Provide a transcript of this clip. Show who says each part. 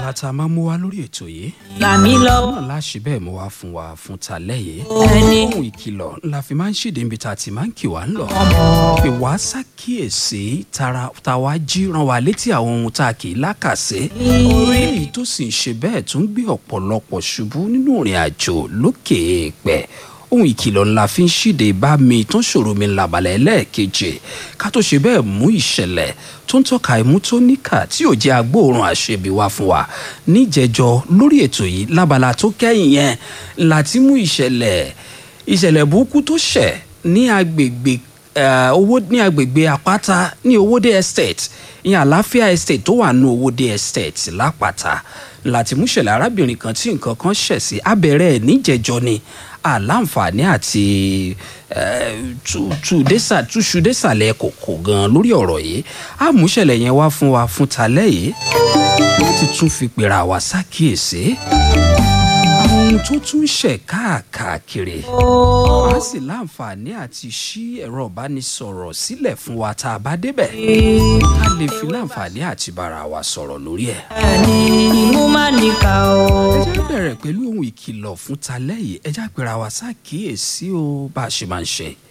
Speaker 1: abala tá a máa mú wá lórí ètò yìí
Speaker 2: gbà mí lọ́wọ́
Speaker 1: náà láṣì bẹ́ẹ̀ mú wá fún wa fún talẹ́ yìí
Speaker 2: ẹni
Speaker 1: ohun ìkìlọ̀ la fi máa ń ṣèdè níbi tá a ti máa ń kì wá ń lọ
Speaker 2: ọmọ
Speaker 1: pé wá ṣàkíyèsí tara tá a wá jí ran wa létí àwọn ohun tá a kì í lákàsí orí èyí tó sì ń ṣe bẹ́ẹ̀ tún gbé ọ̀pọ̀lọpọ̀ ṣubú nínú ìrìn àjò lókè èèpẹ̀ ohun ìkìlọ̀ ńlá fi ń ṣíde bá mi tó ń ṣòro mi làbàlẹ̀ ẹlẹ́ẹ̀kejì ká tó ṣe bẹ́ẹ̀ mú ìṣẹ̀lẹ̀ tó ń tọ́ka imú tó níkà tí ò jẹ́ agbóòrùn àṣebi wá fún wa níjẹjọ lórí ètò yìí lábala tó kẹ́yìn yẹn láti mú ìṣẹ̀lẹ̀ ìṣẹ̀lẹ̀ burúkú tó ṣẹ̀ ní agbègbè eh, owó ní agbègbè àpáta ní owóde estate ìyẹn àlàáfíà estate tó wà ní owóde estate lápáta láti mú ìṣẹ̀lẹ̀ arábìnrin kan tí nǹkan kan ṣẹ̀ sí abẹ́rẹ́ ẹ̀ níjẹjọ ni àláǹfààní àti eh, tú- tú désà- túṣu désàlẹ̀ kòkò gan lórí ọ̀rọ̀ yìí àmúṣẹ̀lẹ̀ yẹn wá fún wa fún talẹ́ yìí láti tún fi pèrè àwa ṣàkíyèsí àwọn ohun tó tún ṣẹ̀ káàkiri a sì láǹfààní àti ṣí ẹ̀rọ ìbánisọ̀rọ̀ sílẹ̀ fún wa tá a bá débẹ̀ a lè fi láǹfààní àti bára wa sọ̀rọ̀ lórí ẹ̀.
Speaker 2: ẹni imú má níkà o.
Speaker 1: ẹ jẹ́ bẹ̀rẹ̀ pẹ̀lú ohun ìkìlọ̀ fún talẹ́ yìí ẹ jẹ́ àpẹẹrẹ àwa ṣàkíyèsí o bá a ṣe máa ń ṣe.